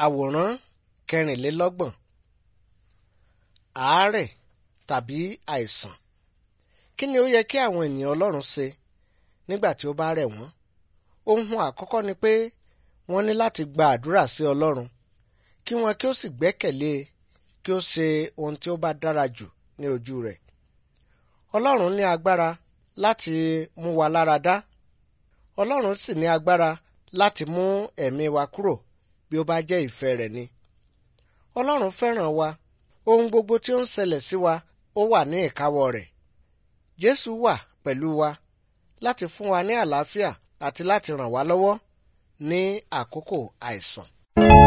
Àwòrán kẹrìnlélọ́gbọ̀n àárẹ̀ tàbí àìsàn. Kí ni ó yẹ kí àwọn ènìyàn Ọlọ́run ṣe nígbà tí ó bá rẹ̀ wọ́n? Ohun àkọ́kọ́ ni pé wọ́n ní láti gba àdúrà sí Ọlọ́run kí wọn kí ó sì gbẹ́kẹ̀lé e kí ó ṣe ohun tí ó bá dára jù ní ojú rẹ̀. Ọlọ́run ní agbára láti mú wa lára dá. Ọlọ́run sì ní agbára láti mú ẹ̀mí wa kúrò bí ó bá jẹ́ ìfẹ́ rẹ̀ ni. Ọlọ́run fẹ́ràn wa. Ohun gbogbo tí ó ń ṣẹlẹ̀ sí wa ó wà ní ìkáwọ́ rẹ̀. Jésù wà pẹ̀lú wa láti fún wa ní àlàáfíà àti láti ràn wá lọ́wọ́ ní àkókò àìsàn.